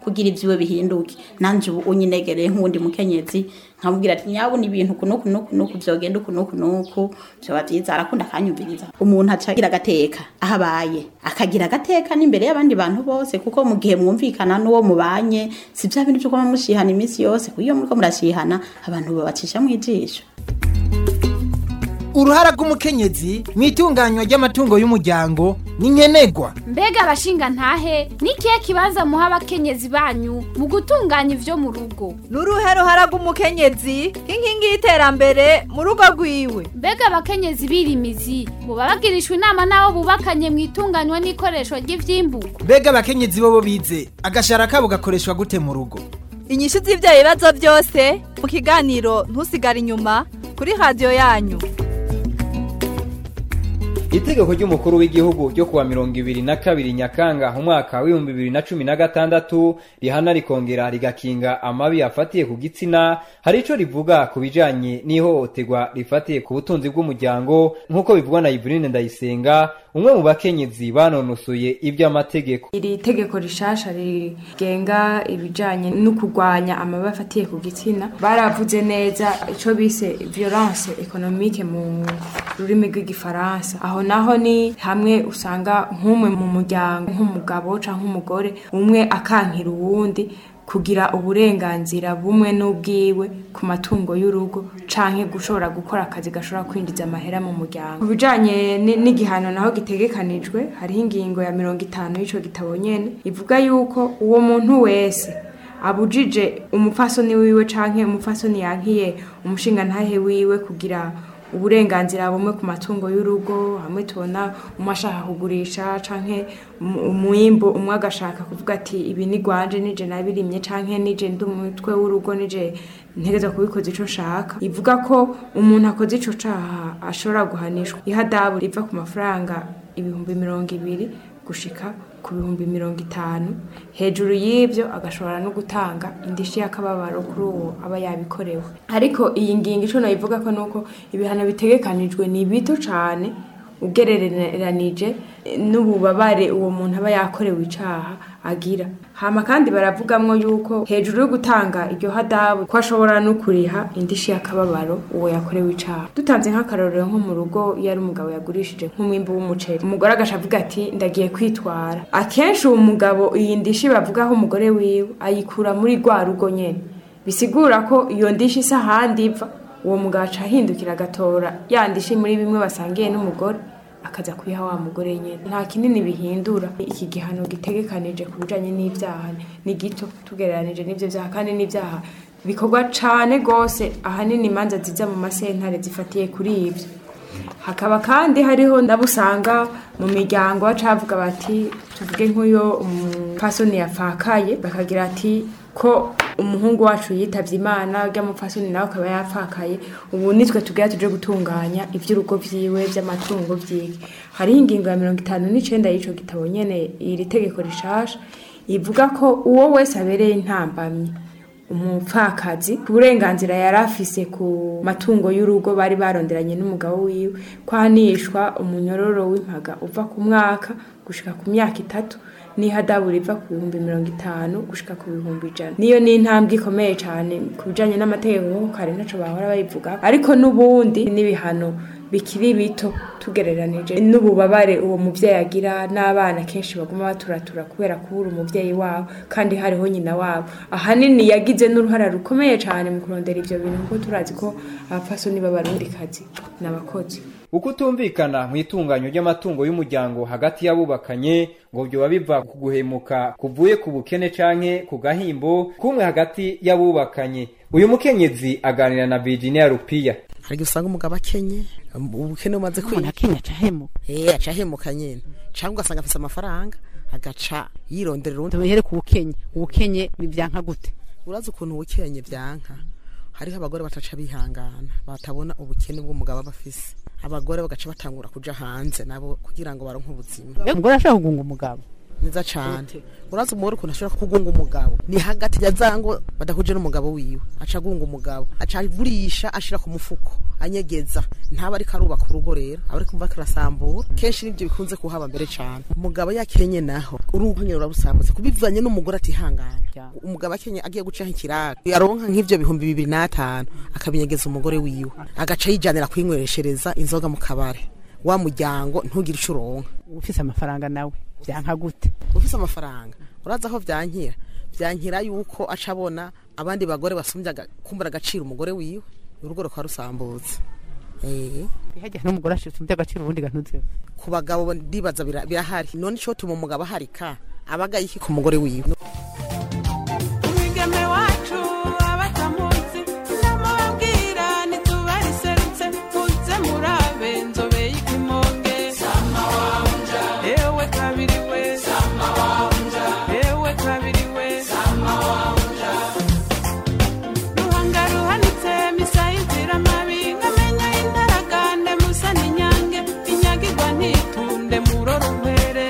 kugira ivyiwe bihinduke nanje ubu unyinegereye nk'uwundi mukenyezi nkamubwira ati nyabona ibintu kunuku nuku nuku vyogenda uku nuku nuku vyoba vyiza arakunda akanyumviriza umuntu aca agira agateka aho abaye akagira agateka n'imbere y'abandi bantu bose kuko mu gihe mwumvikana n'uwo mubanye si vya bintu vyo kuba mushihana iminsi yose kuko iyo muriko murashihana abantu babacisha mw'ijisho uruhara rw'umukenyezi mu itunganywa ry'amatungo y'umuryango ni nkenerwa mbega abashinga ntahe n'ikihe kibanza muha abakenyezi banyu mu gutunganya ivyo mu rugo n'uruhe ruhara rw'umukenyezi nk'inkingi y'iterambere mu rugo rwiwe mbega abakenyezi birimizi boba bagirishwa inama n'abo bubakanye mu itunganywa n'ikoreshwa ry'ivyimburwa mbega abakenyezi bobo bize agashara kabo gakoreshwa gute mu rugo inyishu z'ivyo bibazo byose mu kiganiro ntusigare inyuma kuri radiyo yanyu itegeko ry'umukuru w'igihugu ryo kuwa mirongo ibiri na kabiri nyakanga umwaka w'ibihumbi bibiri na cumi na gatandatu rihana rikongera rigakinga amabi afatiye ku gitsina hari ico rivuga ku bijanye n'ihohoterwa rifatiye ku butunzi bw'umuryango nk'uko bivugwa na Ivrine Ndayisenga umwe mu bakenyezi banonosoye iby'amategeko iri tegeko rishasha rigenga ibijanye no kurwanya amabi afatiye ku gitsina baravuze neza ico bise violence économique mu rurimi rw'igifaransa aho naho ni hamwe usanga nk'umwe mu muryango nk'umugabo canke umugore umwe akankira uwundi kugira uburenganzira bumwe n'ubwiwe ku matungo y'urugo canke gushobora gukora akazi gashobora kwinjiza amahera mu muryango ku bijanye ni- n'igihano naho gitegekanijwe hariho ingingo ya mirongo itanu y'ico gitabo nyene ivuga yuko uwo muntu wese abujije umupfasoni wiwe canke umupfasoni yankiye umushinga ntahe wiwe kugira uburenganzira bumwe ku matungo y'urugo hamwe tubona umwe ashaka kugurisha canke umu- umwimbu umwe agashaka kuvuga ati ibi ni gwanje nije nabirimye canke nije ndi umutwe w'urugo nije ntegeza kubikoza ico nshaka ivuga ko umuntu akoze ico caha ashobora guhanishwa ihadabu riva ku mafaranga ibihumbi mirongo ibiri gushika ku bihumbi mirongo itanu hejuru y'ibyo agashobora no gutanga indishi y'akababaro kuri uwo aba yabikorewe ariko iyi ngingo ico nayivuga ko nuko ibihano bitegekanijwe ni bito cane ugereranije n'ububabare uwo muntu aba yakorewe icaha agira hama kandi baravugamwo yuko hejuru yo gutanga iryo hadabu ko ashobora no kuriha indishi y'akababaro uwo yakorewe icaha dutanze nk'akarorero nko mu rugo iyo ari umugabo yagurishije nk'umwimbu w'umuceri umugore agasha avuga ati ndagiye kwitwara akenshi uwo mugabo iyi ndishi bavugaho umugore wiwe ayikura muri rwa rugo nyene bisigura ko iyo ndishi isa ahandi iva uwo mugabo aca ahindukira agatora ya ndishi muri bimwe basangiye n'umugore akaza kuyiha wa mugore nyene nta kinini bihindura iki gihano gitegekanije ku bijanye n'ivyaha ni gito tugereranije n'ivyo vyaha kandi n'ivyaha bikorwa cane gose ahanini imanza ziza mu masentare zifatiye kuri ivyo hakaba kandi hariho ndabusanga mu miryango bacavuga bati tuvuge nk'uyo umupfasoni yapfakaye bakagira ati ko umuhungu wacu yitavye imana urya mupfasoni nawe akaba yapfakaye ubu nitwe tugira tuje gutunganya ivy'urugo vyiwe vy'amatungo vyiwe hariho ingingo ya mirongo itanu n'icenda y'ico gitabo nyene iri tegeko rishasha ivuga ko uwo wese abereye intambamyi umupfakazi ku burenganzira yari afise ku matungo y'urugo bari baronderanye n'umugabo wiwe kwanishwa umunyororo w'impaga uva ku mwaka gushika ku myaka itatu n'ihadabu riva ku bihumbi mirongo itanu gushika ku bihumbi ijana niyo ni intambwe ikomeye cyane ku bijanye n'amategeko nk'uko kare ntaco bahora bayivuga ariko n'ubundi n'ibihano bikiri bito tugereranije n'ububabare uwo muvyeyi agira n'abana kenshi baguma baturatura kubera kubura umuvyeyi wabo kandi hariho nyina wabo ahanini yagize n'uruhara rukomeye cyane mu kurondera ivyo bintu kuko turazi ko abapfasoni b'abarundikazi n'abakozi ukutumvikana mu itunganyo ry'amatungo y'umuryango hagati y'abubakanye ngo byoba biva ku guhemuka kuvuye ku bukene canke ku gahimbo kumwe hagati y'abubakanye uyu mukenyezi aganira na Virginia Rupiya hari igihe usanga umugabo akenye ubukene bumaze Umuntu akenye aca ahemuka eh aca ahemuka nyene cyangwa ugasanga afise amafaranga agaca yironderera urundi tubihere ku bukenye ubukenye bivyanka gute urazi ukuntu ubukenye byanka hariho abagore bataca bihangana batabona ubukene bw'umugabo aba afise abagore bagaca batangura kuja hanze nabo kugira ngo baronke ubuzima umugore ashaka kugunga umugabo niza cane urazi umugore ukuntu ashobora kugunga umugabo ni hagati ya zango badahuje n'umugabo wiwe aca agunga umugabo aca agurisha ashira ku mufuko anyegeza ntaba ariko arubaka urugo rero aba ari kumva kirasambura kenshi nibyo bikunze kuhaba mbere cane umugabo yakenye naho urugo nyine rurabusambutse kubivanye n'umugore atihangana umugabo akenye agiye gucaho ikiraro yaronka nk'ivyo bihumbi bibiri n'atanu akabinyegeza umugore wiwe agaca yijanira kwinywereshereza inzoga mu kabare wa muryango ntugire ico uronka ufise amafaranga nawe vyanka gute ufise amafaranga urazi aho vyankira vyankira yuko aca abona abandi bagore basumbye aga- kumbura agaciro umugore wiwe urugo rukaba rusambutse Eh. hajya n'umugore ashumbye agaciro ubundi gantuze ku bagabo ndibaza bira- birahari none ico tuma umugabo aharika abaga iki ku mugore wiwe umwigeme wacu abatamuzi ndamubabwira ntitubariserutse muze murabe nzobe y'ikimonge ewe kabiri we ewe kabiri we ruhanga ruhanitse misa y'inzira mabi nkamenya intaragande musa n'inyange inyagirwa ntitunde murora umwere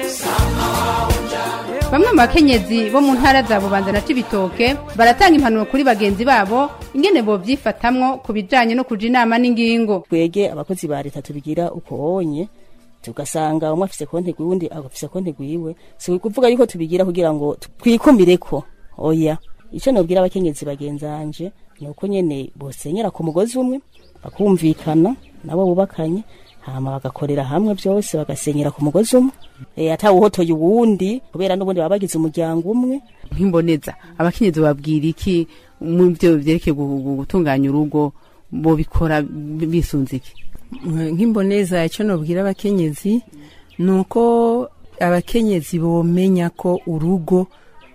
bamwe mu bakenyezi bo mu ntara za bubanza na cibitoke baratanga impanuro kuri bagenzi babo ingene bovyifatamwo ku bijanye no kuja inama n'ingingo twege abakozi ba leta tubigira uko onye tugasanga umwe afise konti gwiwe afise konti gwiwe si kuvuga yuko tubigira kugira ngo twikumireko oya ico nobwira abakenyezi bagenzanje ni uko nyene bosenyera ku mugozi umwe bakumvikana nabo bubakanye hama bagakorera hamwe byose bagasenyera ku mugozi umwe e, atawuhotoye uwundi kubera n'ubundi baba bagize umuryango umwe nk'imboneza abakenyezi babwira iki mu byo vyerekeye gu- gu- gutunganya urugo bobikora bi- bisunze iki nk'imboneza icyo nabwira abakenyezi ni uko abakenyezi bomenya ko urugo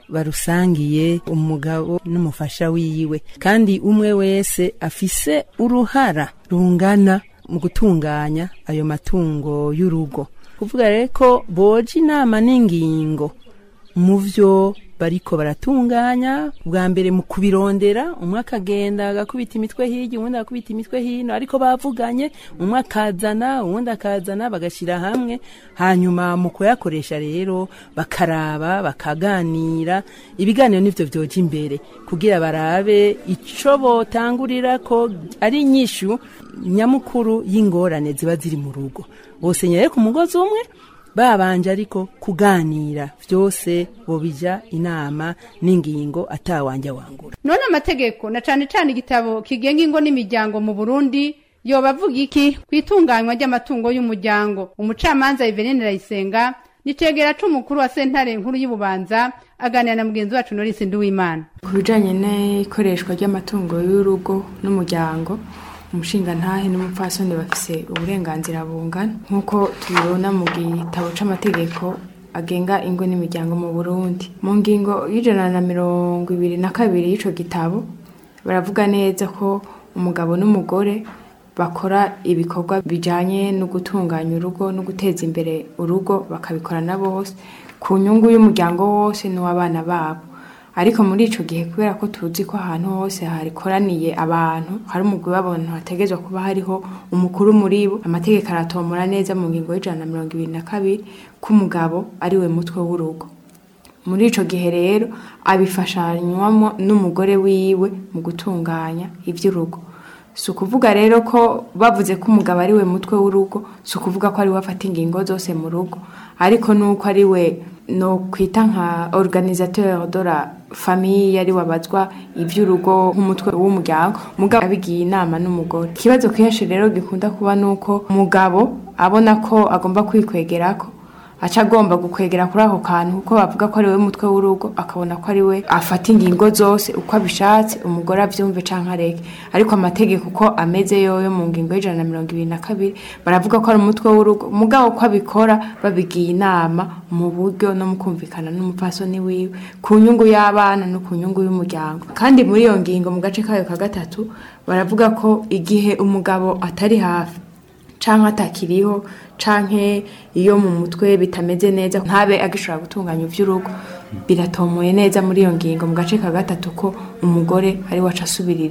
barusangiye umugabo n'umufasha wiwe kandi umwe wese afise uruhara rungana mu gutunganya ayo matungo y'urugo kuvuga rero ko boja inama n'ingingo mu vyo bariko baratunganya bwa mbere mu kubirondera umwe akagenda agakubita imitwe hirya uwundi agakubita imitwe hino ariko bavuganye umwe akazana uwundi akazana bagashyira hamwe hanyuma mu kuyakoresha rero bakaraba bakaganira ibiganiro nivyo vyoja imbere kugira barabe ico botangurira ko ari inyishu nyamukuru y'ingorane ziba ziri mu rugo bose nyere ku mugozi umwe babanje ariko kuganira vyose bobija inama n'ingingo atawanja wangura none amategeko na cane cane igitabo kigenga ingo n'imiryango mu burundi yoba avuga iki ku itunganywa ry'amatungo y'umuryango umucamanza ivenine rayisenga nicegera c'umukuru wa sentare nkuru y'ububanza aganira na mugenzi wacu norisi nduwimana ku bijyanye n'ikoreshwa ry'amatungo y'urugo n'umuryango umushingantahe n'umupfasoni bafise uburenganzira bungana nk'uko tubibona mu gitabo c'amategeko agenga ingo n'imiryango mu burundi mu ngingo y'ijana na mirongo ibiri na kabiri y'ico gitabo baravuga neza ko umugabo n'umugore bakora ibikorwa bijanye no gutunganya urugo no guteza imbere urugo bakabikorana bose ku nyungu y'umuryango wose n'uw'abana babo ariko muri ico gihe kubera ko tuzi ko ahantu hose harikoraniye abantu hari umugwi w'abantu hategezwa kuba hariho umukuru muri bo amategeko aratomora neza mu ngingo y'ijana na mirongo ibiri na kabiri ko umugabo ari we mutwe w'urugo muri ico gihe rero abifashanywamo n'umugore wiwe mu gutunganya ivy'urugo si ukuvuga rero ko bavuze ko umugabo ari we mutwe w'urugo si ukuvuga ko ari we afata ingingo zose mu rugo ariko nuko ari we no kwita nka organisateur de la famille ari wabazwa ivy'urugo nk'umutwe w'umuryango mugabo abigiye inama n'umugore ikibazo kenshi rero gikunda kuba nuko umugabo abona ko agomba kwikwegerako aca agomba gukwegera kuri ako kantu kuko bavuga ko ari we mutwe w'urugo akabona ko ari we afata ingingo zose uko abishatse umugore avyumve canke areke ariko amategeko uko ameze yoyo mu ngingo y'ijana na mirongo ibiri na kabiri baravuga ko ari umutwe w'urugo mugabo ko abikora babigiye inama mu buryo no mu kumvikana n'umupfasoni wiwe ku nyungu y'abana no ku nyungu y'umuryango kandi muri iyo ngingo mu gace kayo ka gatatu baravuga ko igihe umugabo atari hafi canke atakiriho canke iyo mu mutwe bitameze neza ntabe agishobora gutunganya ivy'urugo biratomoye neza muri iyo ngingo mu gace ka gatatu ko umugore ari waca asubirira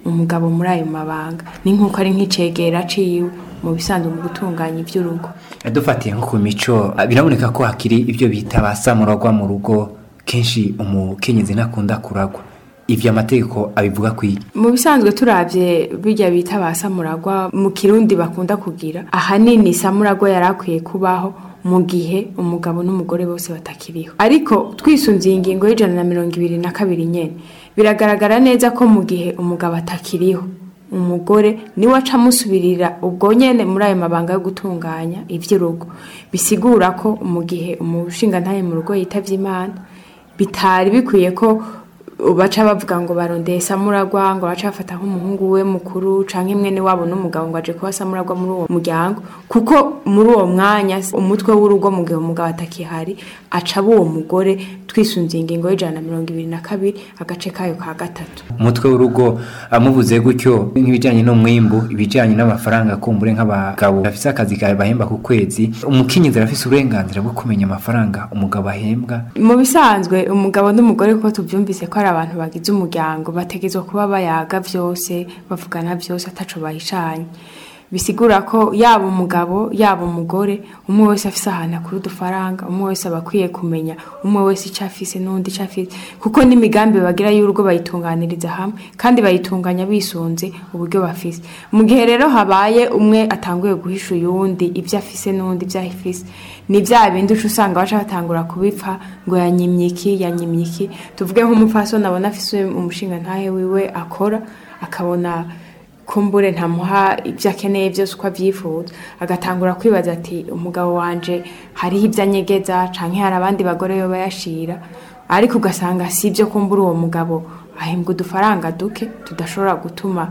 umugabo muri ayo mabanga ni nk'uko ari nk'icegera ciwe mu bisanzwe mu gutunganya iby'urugo dufatiye nko ku mico biraboneka ko hakiri ibyo bita ba samuragwa mu rugo kenshi umukenyezi ntakunda kuragwa ivyo amategeko abivuga kwiki mu bisanzwe turabye bijya bita ba samuragwa mu kirundi bakunda kugira ahanini samuragwa yari akwiye kubaho mu gihe umugabo n'umugore bose batakiriho ariko twisunze iyi ngingo y'ijana na mirongo ibiri na kabiri nyene biragaragara neza ko mu gihe umugabo atakiriho umugore niwe aca amusubirira ubwo nyene muri ayo mabanga yo gutunganya ivy'urugo bisigura ko mu gihe umushingantahe mu rugo yitavye imana bitari bikwiye ko baca bavuga ngo barondeye samuragwa ngo baca bafata nk'umuhungu we mukuru canke mwene wabo n'umugabo ngo aje kuba samuragwa muri uwo muryango kuko muri uwo mwanya umutwe w'urugo mu gihe umugabo atakihari aca aba uwo mugore twisunze ingingo y'ijana na mirongo ibiri na kabiri agace kayo ka gatatu umutwe w'urugo amuvuze gutyo nk'ibijyanye n'umwimbu ibijyanye n'amafaranga kumbure nk'abagabo bafise akazi kawe bahemba ku kwezi umukenyezi arafise uburenganzira bwo kumenya amafaranga umugabo ahembwa mu bisanzwe umugabo n'umugore kuko tubyumvise ko ari abantu bagize umuryango bategezwa kuba bayaga byose bavugana byose ataco bahishanye bisigura ko yaba umugabo yaba umugore umwe wese afise ahantu akura udufaranga umwe wese aba akwiye kumenya umwe wese icyo afise n'undi icyo afise kuko n'imigambi bagira y'urugo bayitunganiriza hamwe kandi bayitunganya bisunze uburyo bafise mu gihe rero habaye umwe atanguye guhisha uyundi ibyo afise n'undi ibyo afise ni bya bindi uca usanga baca batangura kubipfa ngo yanyimye iki yanyimye iki tuvuge nk'umupfasoni abona afise umushinga ntahe wiwe akora akabona kumbure ntamuha ibyo akeneye byose uko abyifuza agatangura kwibaza ati umugabo wanje hariho ibyo anyegeza canke hari abandi bagore yo bayashira ariko ugasanga si ibyo kumbura uwo mugabo ahembwa udufaranga duke tudashobora gutuma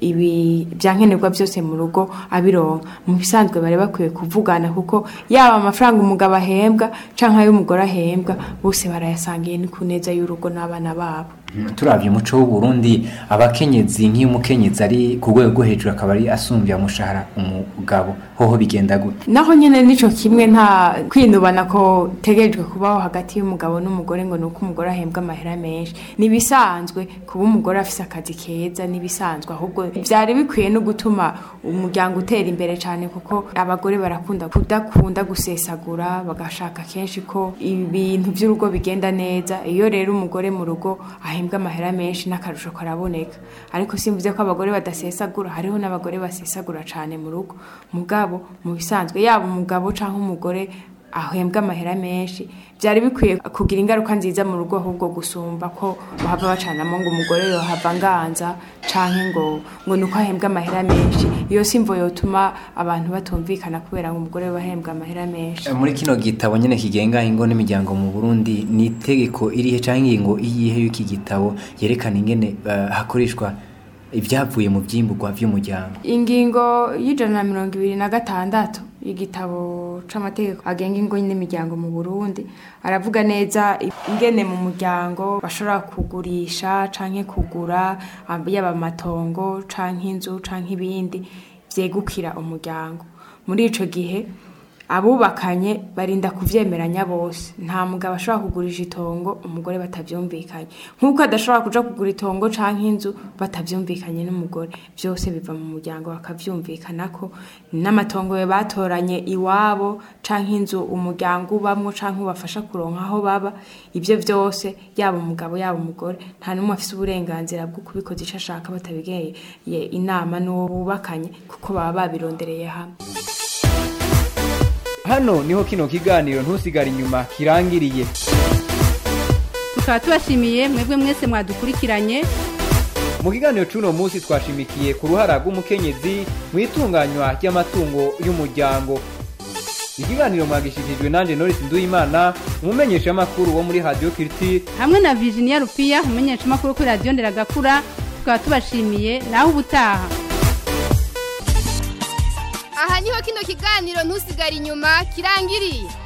ibi byankenerwa byose mu rugo abironka mu bisanzwe bari bakwiye kuvugana kuko yaba amafaranga umugabo ahembwa canke ay'umugore ahembwa bose barayasangiye ni ku neza y'urugo n'abana babo turabye umuco w'uburundi abakenyezi nk'iyo umukenyezi ari ku rwego rwo hejuru akaba ari asumbya umushahara umugabo hoho bigenda gute naho nyene nico kimwe nta kwinubana ko tegerejwe kubaho hagati y'umugabo n'umugore ngo nuko umugore ahembwa amahera menshi nibisanzwe kuba umugore afise akazi keza nibisanzwe ahubwo byari bikwiye no gutuma umuryango utera imbere cyane kuko abagore barakunda kudakunda gusesagura bagashaka kenshi ko ibintu by'urugo bigenda neza iyo rero umugore mu rugo ahembwa amahera menshi n'akarusho karaboneka ariko simvuze ko abagore badasesagura hariho n'abagore basesagura cyane mu rugo mugabo mu bisanzwe yaba umugabo cyangwa umugore ahembwa amahera menshi byari bikwiye kugira ingaruka nziza mu rugo ahubwo gusumba ko bahava bacanamo ngo umugore yohava nganza canke ngo ngo nuko ahembwa amahera menshi iyo simvo yotuma abantu batumvikana kubera ngo umugore bahembwa amahera menshi muri kino gitabo nyene kigenga ingo n'imiryango mu Burundi ni itegeko irihe canke ingingo iyihe y'iki gitabo yerekana ingene uh, hakoreshwa ibyavuye mu byimburwa by'umuryango ingingo y'ijana na mirongo ibiri na gatandatu igitabo c'amategeko agenga ingo n'imiryango mu Burundi aravuga neza ingene mu muryango bashobora kugurisha canke kugura yaba amatongo canke inzu canke ibindi vyegukira umuryango muri ico gihe abubakanye barinda kuvyemeranya bose nta mugabo ashobora kugurisha itongo umugore batavyumvikanye nk'uko adashobora kuja kugura itongo canke inzu batavyumvikanye n'umugore byose biva mu muryango bakavyumvikanako n'amatongo we batoranye iwabo canke inzu umuryango ubamwo canke ubafasha kuronka aho baba ivyo vyose yaba umugabo yaba umugore nta n'umwe afise uburenganzira bwo kubikoza ico ashaka batabigeye inama n'uwo bubakanye kuko baba babirondereye hamwe hano niho kino kiganiro ntusigare inyuma kirangiriye tukaba tubashimiye mwebwe mwese mwadukurikiranye mu kiganiro cy'uno munsi twashimikiye ku ruhara rw'umukenyezi mu itunganywa ry'amatungo y'umuryango ikiganiro mwagishyikirijwe nanjye norisi nduwimana umumenyeshamakuru wo muri radiyo kiriti hamwe na virginia rupiya umumenyeshamakuru kuri radiyo nderagakura tukaba tubashimiye naho ubutaha aha niho kino kiganiro ntusigare inyuma kirangiriye